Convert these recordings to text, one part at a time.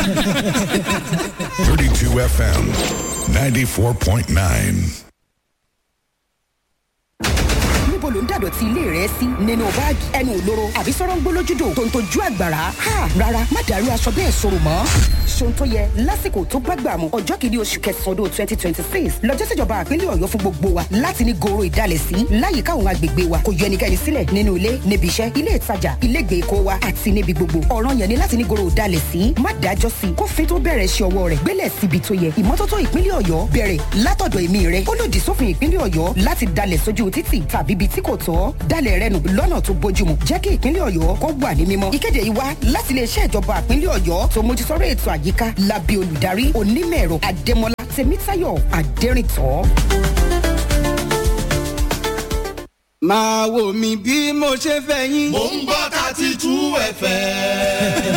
32 FM, 94.9. níbo ló ń dàdọ̀tí ilé rẹ sí nínú báàgì ẹnu òlóró àbí sọ̀rọ̀ ń gbólójúdò tó ń tojú àgbàrá ha rárá má dàrú aṣọ bẹ́ẹ̀ sọ̀rọ̀ mọ́. ṣòun tó yẹ lásìkò tó gbàgbà mu ọjọ́ kìíní oṣù kẹsàn-án ọdún twenty twenty six lọ́jọ́ síjọba àpínlẹ̀ ọ̀yọ́ fún gbogbo wa láti ní goro ìdálẹ̀ sí láyìíká àwọn agbègbè wa kò yọ ẹnikẹ́ni sílẹ̀ nínú ilé níbi iṣẹ́ ilé ìtajà ilé ìgbèkó wa àti níbi gbogbo ọ̀ràn yẹn ni láti ní goro ìdálẹ̀ sí má dájọ́ sí kófin tó bẹ̀rẹ̀ ṣe ọwọ́ rẹ̀ gbélẹ̀ síbi tó yẹ ìmọ́tótó ìpínlẹ̀ ọ̀yọ́ bẹ̀rẹ̀ látọ̀dọ̀ èmi rẹ̀ ó lòdì sófin ìpínlẹ̀ ọ̀yọ́ láti dalẹ̀ sójú títì tàbí ibi tí kò tọ́ dalẹ̀ rẹ nù lọ́nà tó bójúmu jẹ́ kí ìpínlẹ̀ ọ̀yọ́ kó wà ní mímọ́. ìkéde yìí wá láti iléeṣẹ́ ìjọba ìpínlẹ̀ ọ̀yọ́ tó mójútọ́rọ̀ ètò àyíká lábẹ́ olùdarí onímọ̀-ẹ̀rọ adémọlá tèmítáyọ̀ adẹ́rìntọ́. máa wò mí bí mo ṣe fẹ́ yín. mò ń gbọ́ thirty two fm.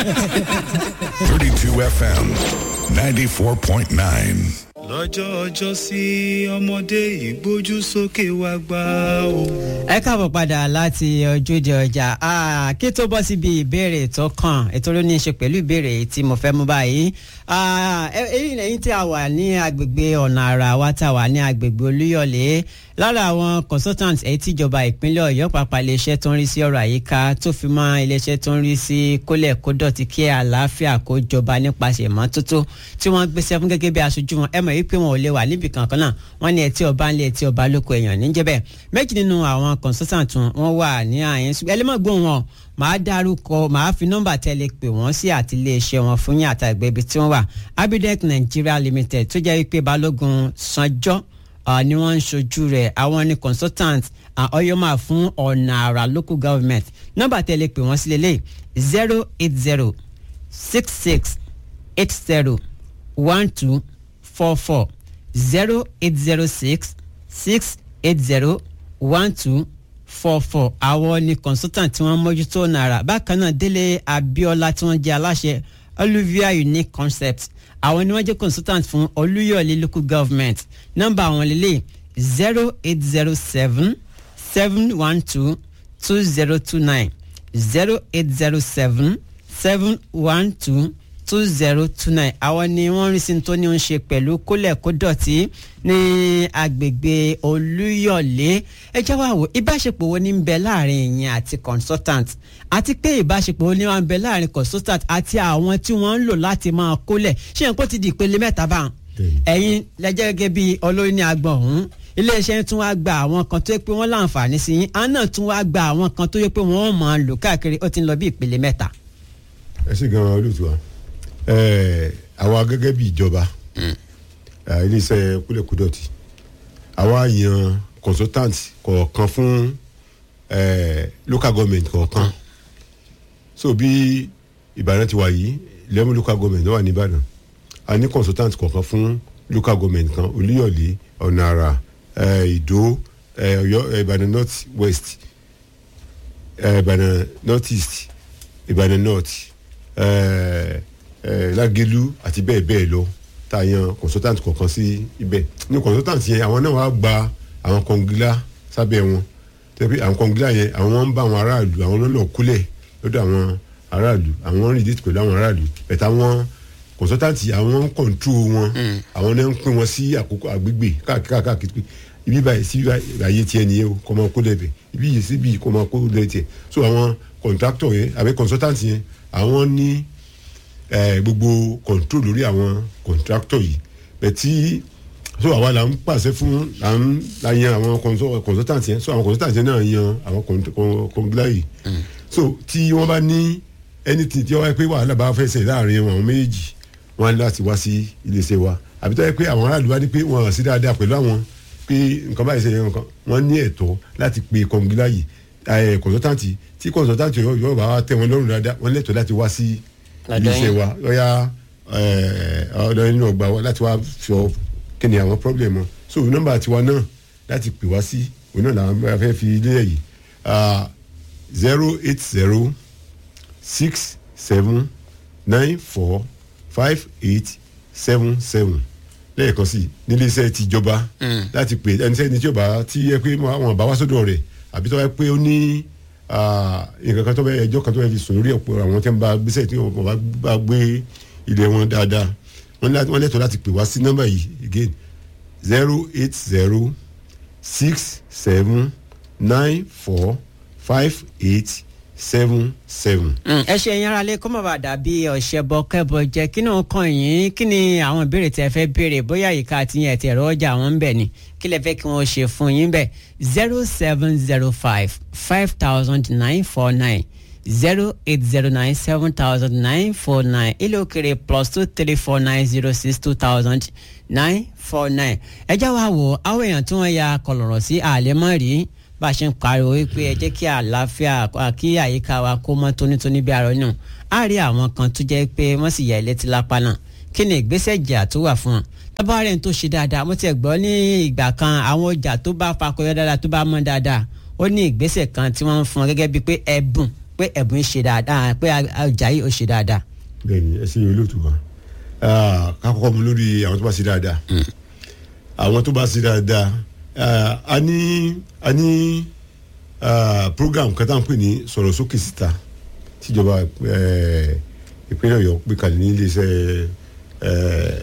32 FM, 94.9. lọ́jọ́ ọjọ́ sí ọmọdé ìgbójú sókè wá gbá o. ẹ káàbọ̀ padà láti ojúde ọjà Ah, kí tó bọ́ síbi ìbéèrè tó kàn ètò ló ní í ṣe pẹ̀lú ìbéèrè tí mo fẹ́ mú báyìí Ah, ẹ- èyí lẹ́yìn tí a wà ní agbègbè ọ̀nà àrà wa tá a wà ní agbègbè olúyọ̀lé lára àwọn consultant èyí tíjọba ìpínlẹ̀ ọ̀yọ́ pàápàá iléeṣẹ́ tó ń rí sí ọ̀rọ̀ àyíká tó fi mọ́ iléeṣẹ́ tó ń rí sí kólẹ̀ kó dọ̀tí kí àlàáfíà kó jọba nípasẹ̀ ìmọ́tótó tí wọ́n gbéṣẹ́ fún gẹ́gẹ́ bí aṣojú wọn ẹ mọ̀ wípé wọn ò lè wà níbi kankan náà wọ́n ní ẹtí ọba ńlẹ̀ ẹtí ọba lóko èèyàn níjẹ́bẹ̀ méjì nínú àwọn consultant wọn wà ní àyẹn ṣùgbọ́n ẹlẹ́mọ̀gbọ́n wọn màá dárúkọ màá fi nọ́mbà tẹ́lẹ̀ pè wọ́n sí àti iléeṣẹ́ wọn fún yín àtàgbẹ́ ibi tí wọ́n wà abidec nigeria limited tó jẹ́ wípé balógun sanjọ́ uh, ni wọ́n ń ṣojú rẹ̀ àwọn ni consultant uh, ọyọ́mà fún ọ̀nà àrà local government nọ́mbà tẹ́lẹ̀ pè wọ́n sí lélẹ̀ zero eight zero six six eight zero one two four four zero eight zero six six eight zero one two four four àwọn ni consultant tí wọ́n mójútó náírà bákan náà délé abiola tí wọ́n jẹ́ aláṣẹ olivia unique concept àwọn ni wọ́n jẹ́ consultant fún olúyọ̀lé local government nọ́mbà àwọn lélẹ̀ zero eight zero seven seven one two two zero two nine zero eight zero seven seven one two two zero two nine àwọn ni wọ́n rí sí tó ní ń ṣe pẹ̀lú kólẹ̀ kó dọ̀tí ní agbègbè olúyọ̀lé ẹ jẹ́ wá wò ìbáṣepọ̀ wo ní ń bẹ láàrin ìyẹn àti consultant àti pé ìbáṣepọ̀ wo ní wọ́n ń bẹ láàrin consultant àti àwọn tí wọ́n ń lò láti máa kólẹ̀ ṣé nǹkan ti di ìpele mẹ́ta báwọn ẹ̀yin lẹ́jẹ́ gẹ́gẹ́ bí olórí ní agbọ̀n ọ̀hún iléeṣẹ́ tún wá gba àwọn kan tó yẹ pé wọ́n láǹfààní sí yín àwọn náà tún wá gba àwọn kan tó yẹ pé wọ́n máa lò káàkiri ó ti ń lọ bí ìpele mẹ́ta. ẹ sì gan olóòtú wa ẹ àwa gẹ́gẹ́ bí ìjọba ẹ, iléeṣẹ́ kúlẹ̀kúdọ̀tì àwa yan consultant kọ̀ọ̀kan fún ẹ, local government kọ̀ọ̀kan so bí ìbàdàn ti wà yìí eleven local government ló wà ní ìbàdàn a ní consultant kọ̀ọ̀kan fún local government kan olúyọ̀lé ọ̀nà àrà ẹ, ìdó ẹ, ọ̀yọ́ ẹ, ìbàdàn north west ẹ, ìbàdàn north east ìbàdàn north ẹ, ẹ, lágẹ̀lú àti bẹ́ẹ̀ bẹ́ẹ̀ lọ tá a yan consultant kọ̀ọ̀kan sí ibẹ̀ ní consultant yẹn àwọn náà wàá gba àwọn kọ̀ǹgílá sábẹ́ wọn tẹ́bí àwọn kọ̀ǹgílá yẹn àwọn wọn ń bá àwọn aráàlú àwọn náà lọ kúlẹ̀ lọ́dọ̀ àwọn aráàlú àwọn ń rìndí pẹ̀lú àwọn aráàlú bẹ̀tẹ̀ àwọn consultant àwọn ń control wọn àwọn náà ń pín wọn sí àkókò àgbègbè káàkiri káàkiri pé ibi báyìí sí ayé tiẹ̀ nìyẹn o kọ́ máa kó lẹ́bẹ̀ ibi yìí síbi kọ́ máa kó lẹ́bẹ̀ tiẹ̀ so àwọn contractor yẹn àbí consultant yẹn àwọn ní eh, gbogbo control lórí àwọn contractor yìí bẹ̀tí so àwa là ń pàṣẹ fún là ń la yan àwọn consul- consultant yẹn so àwọn consultant yẹn náà yan àwọn kọ̀ǹgílá yìí so tí wọ́n bá ní anything tí wọ́n wáyé pé wàhálà bá fẹ́ ṣe láàrin àwọn méjì wọ́n á ní láti wá sí iléeṣẹ́ wa àbí tó yẹ pé àwọn aráàlú wá ní pé wọ́n hàn sí dáadáa pẹ̀lú àwọn pé nǹkan báyìí ṣe yẹn nǹkan wọ́n ní ẹ̀tọ́ láti pe kọ̀ǹgílá yìí ẹ̀ consultant tí consultant yóò yóò bá wa tẹ̀ wọ́n lọ́rùn dáadáa wọ́n lẹ́tọ̀ọ́ láti wá sí Lọ́dọ̀ iléeṣẹ́ yín. wa lọ́yà ọ̀dọ̀ nínú ọgbà wa láti wá sọ kí ni àwọn problem wọn so nọ́mbà tiwa náà láti pè wá sí òun náà làwọn bá fẹ́ fi ilé yìí zero eight zero six seven nine four five eight seven seven lẹ́ẹ̀kan sí nílé iṣẹ́ tìjọba láti pè ẹni sẹ́ni tí ó bá tí yẹ pé wọn bá wá sọ́dọ̀ rẹ̀ àbí tó wá pé ó ní ah, nǹkan kan tó bẹ ẹjọ́ kan tó bẹ fi sùn lórí ọ̀pọ̀ àwọn tí wọ́n bá gbéṣẹ́ tí wọ́n bá bá gbé ilẹ̀ wọn dáadáa wọ́n lá- wọ́n lẹ́tọ̀ọ́ láti pè wá sí nọ́mbà yìí again zero eight zero six seven nine four five eight seven seven. Mm, ẹ ṣe yẹn aralẹ kó má bàa dàbí ọ̀sẹ̀ bọ kẹ́bọ jẹ kí náà kàn yín kí ni àwọn ìbéèrè tẹ fẹ́ béèrè bóyá ìka àti yẹn ti ẹ̀rọ ọjà wọn ń bẹ̀ ni kí lẹ fẹ́ kí wọ́n ṣe fún yín bẹ̀ zero seven zero five five thousand nine four nine zero eight zero nine seven thousand nine four nine ilé òkèrè plus two three four nine zero six two thousand nine four nine ẹ já wa wò àwọn èèyàn tí wọ́n ya kọlọ̀rọ̀ sí àlẹ́mọ́ rí bá a ṣe ń pariwo wípé ẹ jẹ́ kí àlàáfíà kí àyíká wa kó mọ́ tónítóní bí arọ náà á rí àwọn kan tó jẹ́ pé wọ́n sì yà ilé tí lápá náà kí ni ìgbésẹ̀ ìjà tó wà fún wọn tábà rẹ̀ ń tó ṣe dáadáa mo ti ẹ̀ gbọ́ ní ìgbà kan àwọn ọjà tó bá fakọyọ dáadáa tó bá mọ́ dáadáa ó ní ìgbésẹ̀ kan tí wọ́n ń fún wọn gẹ́gẹ́ bíi pé ẹ̀bùn pé ẹ̀bùn ń ṣe dáadáa pé ọjà yìí ó ṣe dáadáa. bẹ́ẹ̀ni ẹ ṣe olóòtú wa ká kọ́kọ́ mu lórí àwọn tó bá ṣe dáadáa àwọn tó bá ṣe dáadáa ah, a ní a ní ah, program kan tá à ń pè ní sọ̀rọ̀ sókè síta tíjọba eh, ìpínlẹ̀ ọ̀yọ́ gbé kalẹ̀ ní iléeṣẹ́ eh,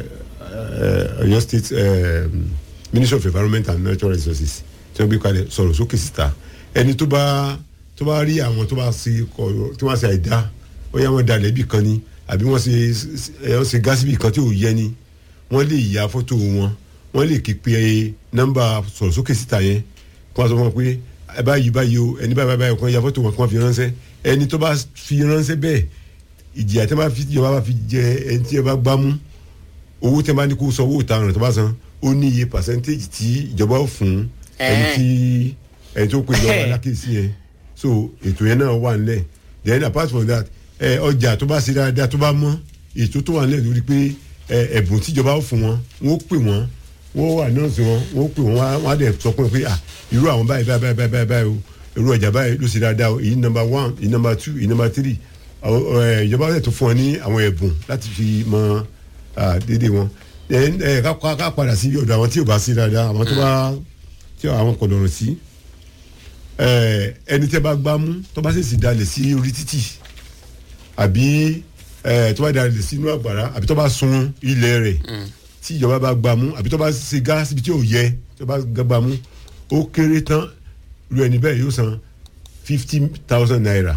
eh, ọ̀yọ́ state eh, ministry of environment and natural resources tí wọ́n gbé kalẹ̀ sọ̀rọ̀ sókè síta ẹni tó bá tó bá rí àwọn tó bá ṣe kọ̀ tó bá ṣe àìdá ó yá wọn dalẹ̀ ibì kan ni àbí wọ́n ṣe ẹ̀ wọ́n ṣe gáàsì ibì kan tí ò yẹ ni wọ́n lè ya fọ́tò wọn wọ́n lè kí pe nọ́mbà sọ̀rọ̀ sókè síta yẹn kí wọ́n sọ fún wọn pé ẹ báyìí báyìí o ẹni báyìí báyìí kan ya fọ́tò wọn kí wọ́n fi ránṣẹ́ ẹni tó bá fi ránṣẹ́ bẹ́ẹ̀ ìjìyà tí wọ́n bá fi ìjọba bá fi jẹ ẹni tí ẹ bá gbámú owó tí wọ́n bá ní kó sọ owó ìtaràn tó bá san ó ní iye percentage tí ìjọba ó fún ẹni tí ẹni tó pe ìjọba alákèésí yẹn so ètò yẹn náà wà nílẹ̀ then apart from that ẹ ọjà tó bá ṣe dáadáa tó bá mọ́ ètò tó wà nílẹ̀ lórí pé ẹ ẹ̀bùn tíjọba ó fún wọn wọ́n ó pè wọ́n wọ́n wà nọ́ọ̀sì wọn wọ́n ó pè wọ́n wọ́n á dẹ̀ sọ fún wọn pé ah irú àwọn báyìí báyìí báyìí báyìí báyìí o irú ọjà báyìí ló ṣe dáadáa o èyí number one èyí number two èyí number three àwọn ẹ ìjọba ó dẹ̀ tó fún wọn ní àwọn ẹ̀bùn láti fi mọ déédéé wọn then ẹ ká ká padà sí ọ̀dọ̀ àwọn tí ò bá sí dáadáa àwọn tó bá tí àwọn kò lọ́rùn sí ẹ ẹni tẹ́ bá gbámú tó bá ṣèṣì dalẹ̀ sí orí títì àbí ẹ tó bá dalẹ̀ sínú àgbàrá àbí tó bá sun ilẹ̀ rẹ̀ tí ìjọba bá gbámú àbí tó bá ṣe gáàsì bí tí ò yẹ tó bá gbámú ó kéré tán lu ẹni bẹ́ẹ̀ yóò san fifty thousand naira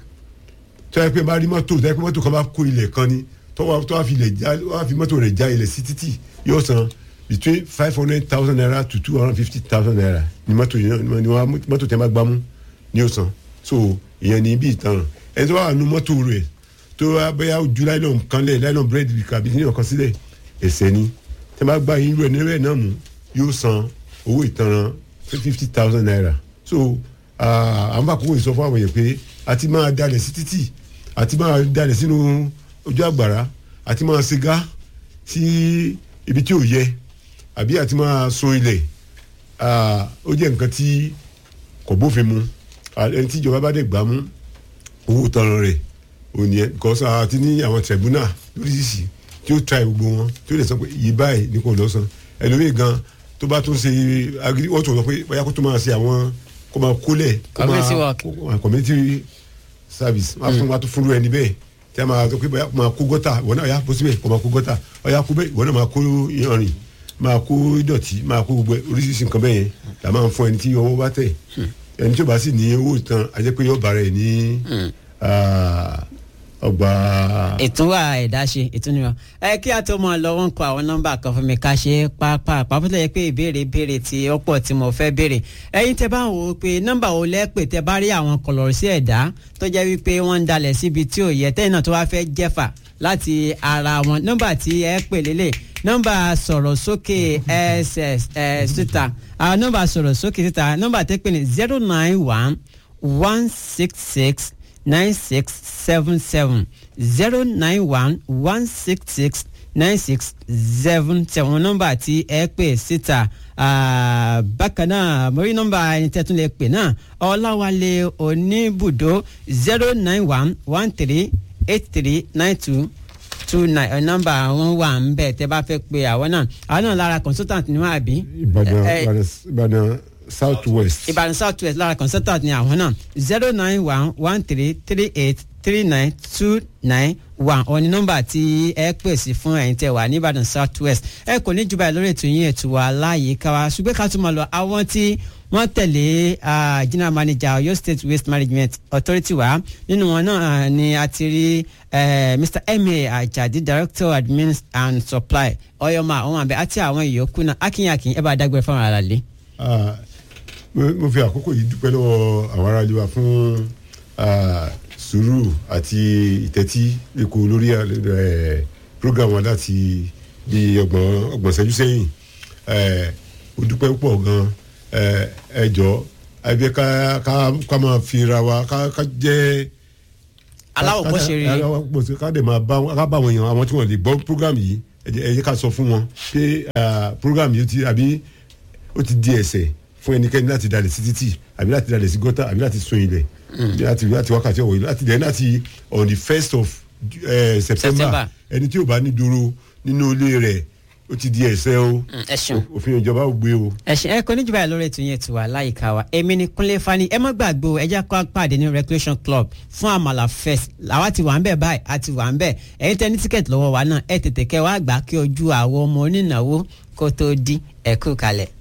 tó yẹ pé bá rí mọ́tò tó yẹ pé mọ́tò kan bá kó ilẹ̀ kan ni tó wá tó wá fi ilẹ̀ já wá fi mọ́tò rẹ̀ já ilẹ̀ sí títì yóò san between five hundred thousand naira to two hundred fifty thousand naira ni mọ́tò yẹn ni wọ́n mọ́tò tẹ́ bá gbámú ni yóò san so ìyẹn ni bí ìtanràn ẹni tó wà nù mọ́tò rẹ̀ tó wá bẹ́yà ojú láìlọ́n kan lẹ̀ láìlọ́n búrẹ́dì kàbí ní ọ̀kan sílẹ̀ ẹ̀sẹ̀ ni tẹ́ bá gba irú ẹ̀ níbẹ̀ náà mú yóò san owó ìtanràn fifty thousand naira so àwọn bá kókó ìsọ fún àwọn èèyàn pé àti máa dalẹ̀ sí títì àti máa dalẹ̀ sínú ojú àgbàrá àti máa ṣe gá sí ibi tí ò yẹ àbí àti máa sun ilẹ̀ ó jẹ́ nǹkan tí kò bófin mu ẹni tí ìjọba bá dẹ̀ gbà mú owó tanran rẹ̀ òní ẹ̀ because àti ní àwọn tribunal lóríṣiríṣi tí ó tra gbogbo wọn tí ó lè sọ pé yìí báyìí ní kò lọ san ẹlòmíì gan tó bá tún ṣe agiri wọ́n tún sọ pé bóyá kó tó máa ṣe àwọn kó máa kólẹ̀ kó Community work. máa community service wọ́n á fún wa tó fúnru ẹni bẹ́ẹ̀ tí a máa sọ pé bóyá kó máa kó gọ́tà ìwọ náà yà bó síbẹ̀ kó máa kó gọ́tà ọ̀yà kó bẹ́ẹ̀ ìwọ náà máa kó iyanrìn máa kó ìdọ̀tí máa kó gbogbo oríṣiríṣi nǹkan bẹ́ẹ̀ yẹn là máa ń fún ẹni tí ọwọ́ bá tẹ̀ ẹni tí ó bá sì ní owó ìtàn ajẹ́ pé yóò bára ẹ̀ ní ọgbà. ìtúwà ẹ̀dá ṣe ìtúnìwà ẹ kí a tó mọ lọ wọn kọ àwọn nọ́mbà kan fún mi ká ṣe pápá pàápàá yẹ pé ìbéèrè béèrè tí ó pọ̀ tí mo fẹ́ béèrè ẹ̀yin tẹ́ bá wò ó pé nọ́mbà wo lẹ́pẹ̀ tẹ́ bá rí àwọn kọlọ̀rọ̀ sí ẹ̀dá tó jẹ́ wípé wọ́n ń dalẹ̀ síbi tí ò yẹ tẹ́yìn náà tó wá fẹ́ jẹ́fà láti ara wọn nọ́mbà tí ẹ pè lélẹ̀ nọ́mbà sọ̀rọ̀ sókè ss ẹ̀ síta nọ́mbà sọ̀rọ̀ sókè síta nọ́mbà tẹ́ pè ní zero nine one one six six nine six seven seven zero nine one one six six nine six seven seven nọ́mbà tí ẹ pè síta bákan náà mo rí nọ́mbà ẹni tẹ́ tún lè pè náà ọláwálé oníbùdó zero nine one one three eight three nine two two nine nọ́mbà wọn wà ń bẹ tẹ́ bá fẹ́ pè àwọn náà àwọn náà lára consultant ni wọn àbí. ìbàdàn ẹ- ìbàdàn south west. ìbàdàn south west lára consultant ni àwọn náà zero nine one one three three eight three nine two nine one òní nọ́mbà tí ẹ pè sí fún ẹ̀yin tẹ́ wà ní ìbàdàn south west ẹ kò ní jù báyìí lórí ètò yín ètò wa láàyè káwa ṣùgbọ́n ká tún máa lọ àwọn tí wọ́n tẹ̀lé ah, general manager Ọ̀yọ́ state waste management authority wa nínú wọn náà ah, ni a ti rí eh, mr emir ajadi director admin and supply ọyọmọ àwọn àbẹ àti àwọn ìyókù náà akínyàkín ẹ bá dágbére fún ara lé. Ah, mo mo fi àkókò yìí dúpẹ́ lọ́wọ́ àwọn ará wa fún ah, sùúrù àti ìtẹ́tí lẹ́kọ̀ọ́ lórí eh, program wa láti bí ọgbọ̀n ọgbọ̀n ṣẹ́jú sẹ́yìn Eh, ó dúpẹ́ púpọ̀ gan eh, ẹ jọ ẹbí ká ká ká máa fi ra wa ká ká jẹ́ aláwọ̀ kó ṣe rí aláwọ̀ kó ṣe ká dẹ̀ máa bá wọn- ká bá wọn yàn àwọn tí wọ́n lè gbọ́ program yìí ẹ jẹ́- ẹ jẹ́ ká sọ fún wọn pé ah, program yìí ti àbí ó ti di ẹsẹ̀ fún ẹnikẹ́ni láti dalẹ̀ sí títì àbí láti dalẹ̀ sí gọ́tà àbí láti sun ilẹ̀ láti láti wákàtí ọ̀wọ̀ yìí láti dẹ̀ láti on the first of eh, September. september ẹni tí ò bá ní dúró nínú ilé rẹ̀ ó ti di ẹsẹ̀ o ẹ ṣeun. òfin ìjọba ò gbé o. ẹ̀sìn ẹ̀kọ́ níjú báyìí lórí ètò yẹn ti wà láyìíká wa èmi ni kúnlé fani ẹ má gbàgbé o ẹ jẹ́ kó pàdé ní recreation club fún àmàlà fest àwa ti wà ń bẹ̀ báyìí a ti wà ń bẹ̀ ẹ̀yin tẹ́ ní tíkẹ́ẹ̀tì lọ́wọ́ wa náà ẹ tètè kẹ́ wá gbà kí ojú àwọn ọmọ onínáwó kó tó di ẹ̀kú kalẹ̀.